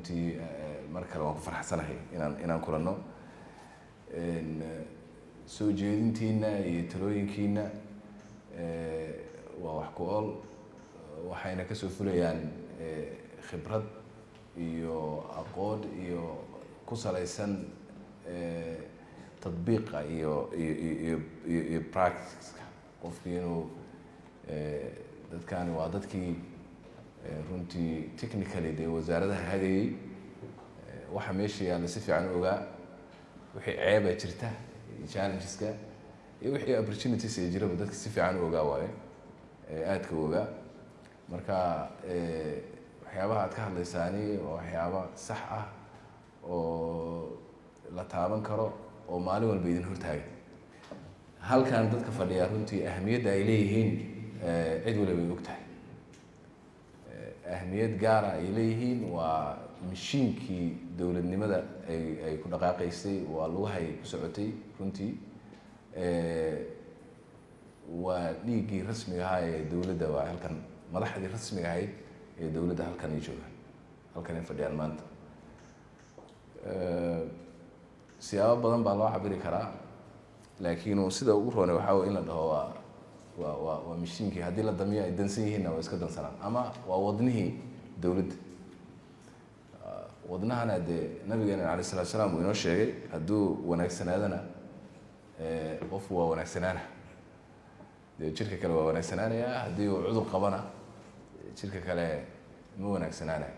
runtii mar kale waan ku farxsanahay inaan inaan kulanno soo jeedintiina iyo talooyinkiina waa wax ku ool waxayna kasoo fulayaan khibrad iyo aqoon iyo ku salaysan tadbiiqa iyo iyo iyo iyo practiceka qofkii inuu dadkani waa dadkii runtii technically dee wasaaradaha hagayey waxa meesha yaalla si fiican u ogaa wixii ceeba jirta iyo challengeska iyo wixii opportunities ee jiraba dadka si fiican u ogaa waayo aadka u ogaa marka waxyaabaha aad ka hadlaysaani waa waxyaaba sax ah oo la taaban karo oo maalin walba idin hortaaga halkan dadka fadhiyaa runtii ahamiyadda ay leeyihiin cid waliba ay og tahay ahamiyad gaara ay leeyihiin waa mashiinkii dowladnimada ay ay ku dhaqaaqaysay waa lugahay ku socotay runtii waa dhiiggii rasmiga ahaa ee dowladda waa halkan madaxdii rasmiga ahayd ee dowladda halkan ay joogaan halkan ay fadhiyaan maanta siyaabo badan baa loo cabiri karaa laakiin sida ugu roone waxaa wey in la dhaho waa waa waa waa mashiinkii haddii la damiyo ay dansan yihiinna waa iska dansanaan ama waa wadnihii dowladda wadnahana dee nabigeena alay salatu salaam uu inoo sheegay hadduu wanaagsanaadana qofku waa wanaagsanaana dee jirka kale waa wanaagsanaanaya haddii uu cudur qabana jirka kale ma wanaagsanaanayo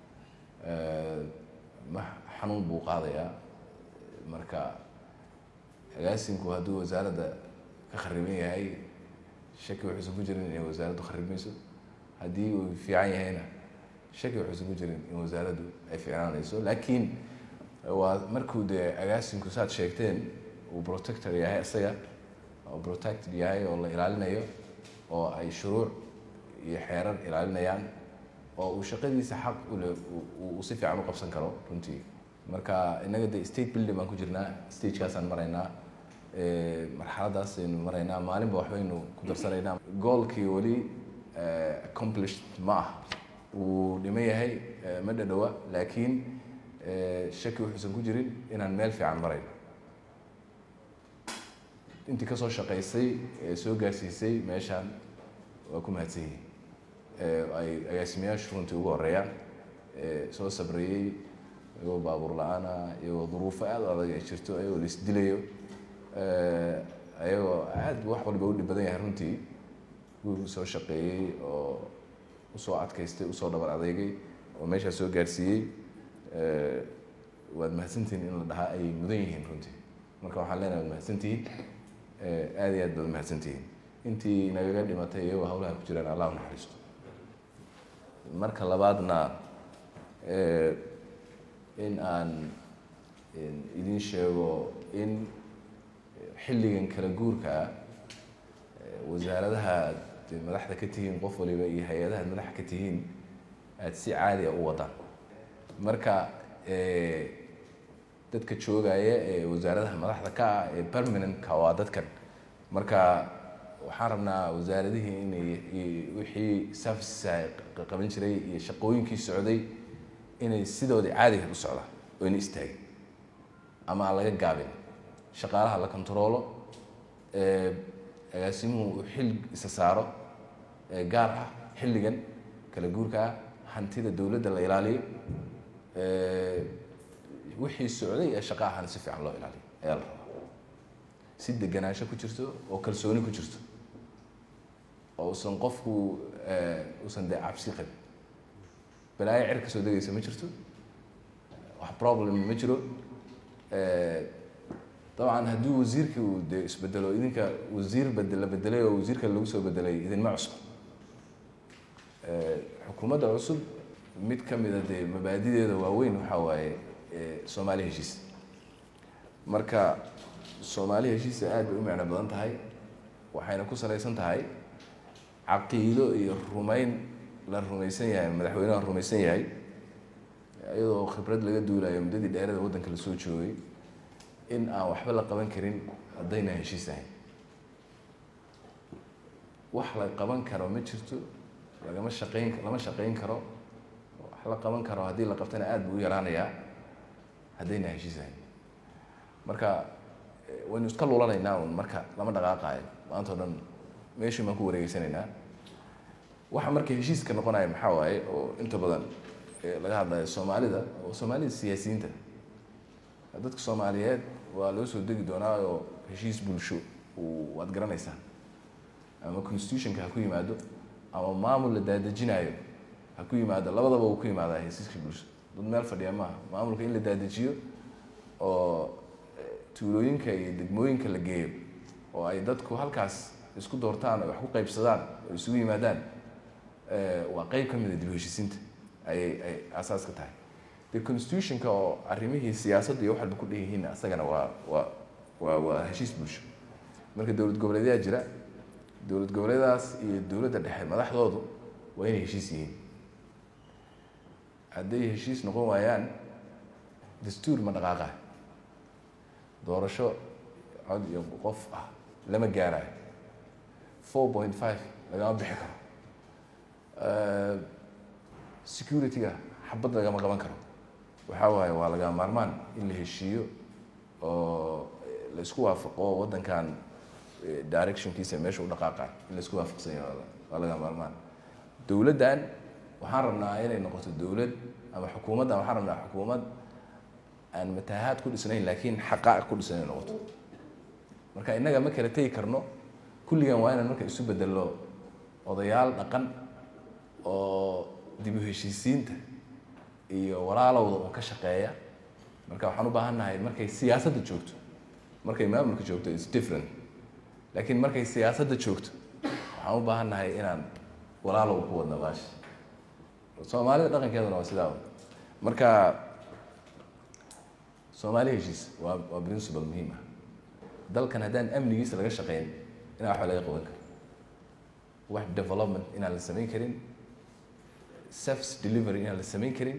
ma xanuun buu qaadayaa marka agaasinku hadduu wasaaradda ka khariban yahay shaki wuxuusan ku jirin inay wasaaraddu kharibayso haddii uu fiican yahayna shaki wuxuusan ku jirin in wasaaraddu ay fiicnaanayso laakiin waa markuu dee agaasinku saad sheegteen uu protector yahay isaga oo protected yahay oo la ilaalinayo oo ay shuruuc iyo xeerar ilaalinayaan oo uu shaqadiisa xaq ule uu si fiican u qabsan karo runtii marka innaga de state building baan ku jirnaa stagekaasaan maraynaa marxaladaas aynu maraynaa maalinba waxbaynu ku darsanaynaa goolkii weli accomplished ma ah wuu dhiman yahay ma dhadhowa laakiin shaki wuxuusan ku jirin inaan meel fiican marayno intii kasoo shaqaysay ee soo gaarsiisay meeshaan waa ku mahadsan yihiin ay agaasimayaashu runtii ugu horeeyaan soo sabrayey iyagoo baabuur la-aana iyagoo duruufo aada u adag ay jirto iyagoo la isdilayo ayagoo aad wax walba u dhib badan yahay runtii guurku soo shaqeeyey oo usoo adkaystay usoo dhabar adeegay oo meeshaa soo gaarsiiyey waad mahadsantihiin in la dhahaa ay mudan yihiin runtii marka waxaan leenahay waad mahadsantihiin aada iyo aad baad mahadsantihiin intii nagaga dhimatay iyagoo hawlaha ku jiraan allah u naxariisto marka labaadna in aan idin sheego in xilligan kala guurkaa wasaaradaha ad madaxda ka tihiin qof waliba iyo hay-adaha ad madaxa ka tihiin aada si caadi a u wadaan marka dadka joogaya ee wasaaradaha madaxda ka ah ee permanentka waa dadkan marka waxaan rabnaa wasaaradihii inay wixii services qaban jiray iyo shaqooyinkii socday inay sidoodii caadiga u socdaan oo ina istaagin ama aan laga gaabin shaqaalaha la controlo agaasimuhu uu xil isa saaro gaar ah xilligan kala guurka ah hantida dowladda la ilaaliyo wixii socday ee shaqa ahana si fiican loo ilaaliyo ayaa la rabaa si deganaansho ku jirto oo kalsooni ku jirto oo usan qofku usan dee cabsi qabin balaayo cer ka soo degaysa ma jirto wax problem ma jiro dabcan haddii wasiirkii uu dee isbedelo idinka wasiir bed la bedelay oo wasiirka lagu soo bedelay idinma cusub xukuumadda cusub mid ka mida dee mabaadideeda waaweyn waxaa waaye soomaali heshiis marka soomaali heshiisa aad bay u micno badan tahay waxayna ku salaysan tahay caqiido iyo rumayn la rumaysan yahay madaxweyneha rumaysan yahay iyadoo khibrad laga duulayo muddadii dheerada waddanka lasoo joogay in aan waxba la qaban karin haddayna heshiis ahayn wax la qaban karo ma jirto lagama shaqeyn lama shaqeyn karo la qaban karo haddii la qabtana aada buu u yaraanayaa haddayna heshiisahayn marka waynu iska lulanaynaa un marka lama dhaqaaqaayo maanta o dhan meeshii baan ku wareegeysanaynaa waxa marka heshiiska noqonaya maxaa waaye oo inta badan laga hadlayo soomaalida oo soomaalida siyaasiyiinta dadka soomaaliyeed waa loo soo degi doonaa oo heshiis bulsho uu waad garanaysaa ama constitutionka ha ku yimaado ama maamul la daadejinayo ha ku yimaado labadaba uu ku yimaadaa heshiiska bulsho dad meel fadhiya maaha maamulka in la daadejiyo oo tuulooyinka iyo degmooyinka la geeyo oo ay dadku halkaas isku doortaan oo wax ku qaybsadaan oo isugu yimaadaan waa qeyb ka mida dib u heshiisiinta ayay ay asaas ka tahay de constitutionka oo arrimihii siyaasadda iyo wax walba ku dheyihiin asagana waa waa waa waa heshiis bulsho marka dowlad goboleedyaa jira dowlad goboleedaas iyo dowladda dhexe madaxdoodu waa inay heshiis yihiin hadday heshiis noqon waayaan dastuur ma dhaqaaqa doorasho cod iyo qof ah lama gaarayo four point five lagama bixi karo security-ga xabad lagama qaban karo waxaa waaye waa laga maarmaan in la heshiiyo oo la isku waafaqo waddankan directionkiisa meesha u dhaqaaqa in la isku waafaqsan yahay waa laga maarmaan dowladdan waxaan rabnaa inay noqoto dowlad ama xukuumaddan waxaan rabnaa xukuumad aan mataahaad ku dhisnayn laakiin xaqaa'iq ku dhisan inay noqoto marka innaga ma kala tegi karno kulligan waa inaan marka isu bedello odayaal dhaqan oo dib u heshiisiinta iyo walaalowda oo ka shaqeeya marka waxaan u baahan nahay markay siyaasadda joogto markay maamulka joogto is different laakiin markay siyaasadda joogto waxaan u baahan nahay inaan walaalow ku wadna baasha soomaalida dhaqankeeduna waa sidaa marka soomaali heshiis waa waa principle muhiim ah dalkan haddaan amnigiisa laga shaqeyn inaa waxba laga qaban karo wax development inaan la samayn karin service delivery inaan la samayn karin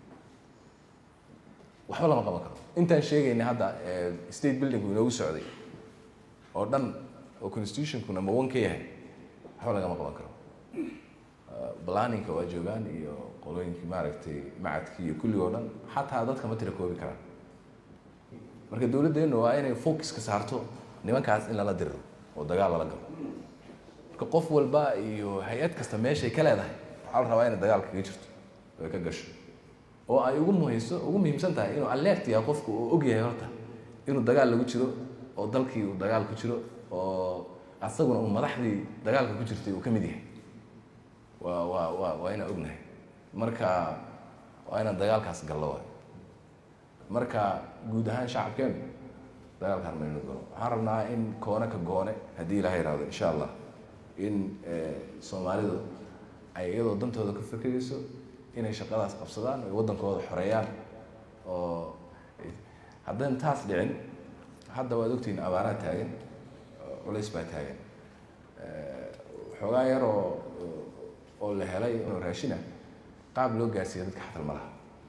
waxba lama qaban karo intaan sheegayna hadda state buildingku inoogu socday oo dhan oo constitutionku number one ka yahay waxba lagama qaban karo planninka waa joogaan iyo qolooyinkii maaragtay macadkii iyo kullig oo dhan xataa dadka ma tira koobi karaan marka dowladdeenu waa inay focuska saarto nimankaas in lala diriro oo dagaal lala galo marka qof walba iyo hay-ad kasta meeshay ka leedahay waxaa la rabaa inay dagaal kaga jirto oy ka gasho oo ay ugu muhimso ugu muhiimsan tahay inuu alert yahay qofku uu og yahay horta inuu dagaal lagu jiro oo dalkii uu dagaal ku jiro oo asaguna uu madaxdii dagaalka ku jirtay uu ka mid yahay waa waa waa waa inaan ognahay marka waa inaan dagaalkaas gallo waay marka guud ahaan shacabkeenu dagaalkaan maynu galo waxaan rabnaa in koone ka goone haddii ilaha yihahdo insha allah in soomaalidu ay iyadoo dantooda ka fekerayso inay shaqadaas qabsadaan ay waddankooda xoreeyaan oo haddaan taas dhicin hadda waad ogtihiin abaaraa taagan culays baa taagan xoogaa yaroo oo la helay oo raashina qaab loo gaarsiiya dadka xatal ma laha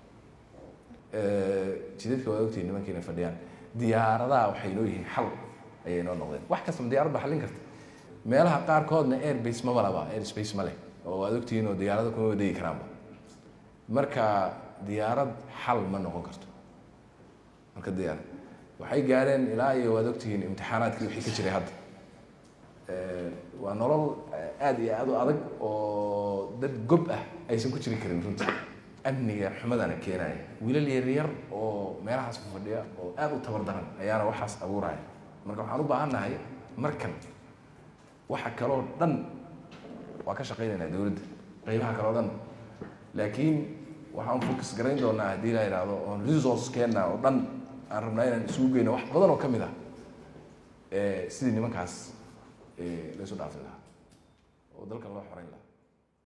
jidadka waad ogtihiin nimankiina fadhiyaan diyaaradaha waxay noo yihiin xal ayay noo noqdeen wax kastama diyarad baa xallin karta meelaha qaarkoodna airbase maba laba airspace ma leh oo waad ogtihiin oo diyaarada kuma wadegi karaanba marka diyaarad xal ma noqon karto marka diyaar waxay gaareen ilaa iyo waad ogtihiin imtixaanaadkii wixii ka jiray hadda waa nolol aada iyo aada u adag oo dad gob ah aysan ku jiri karin runtii amniga xumadana keenaya wiilal yaryar oo meelahaas ku fadhiya oo aada u tabar daran ayaana waxaas abuuraya marka waxaan u baahan nahay markan waxa kaloo dhan waa ka shaqaynaynaa dowladda qeybaha kaloo dhan laakiin waxaan focus garayn doonaa haddii la yidhaahdo oon resourcekeena oo dhan aan rabnaa inaan isugu geyno wax badan oo ka mid ah sidii nimankaas laysu dhaafi lahaa oo dalkan loo xoreyn lahaa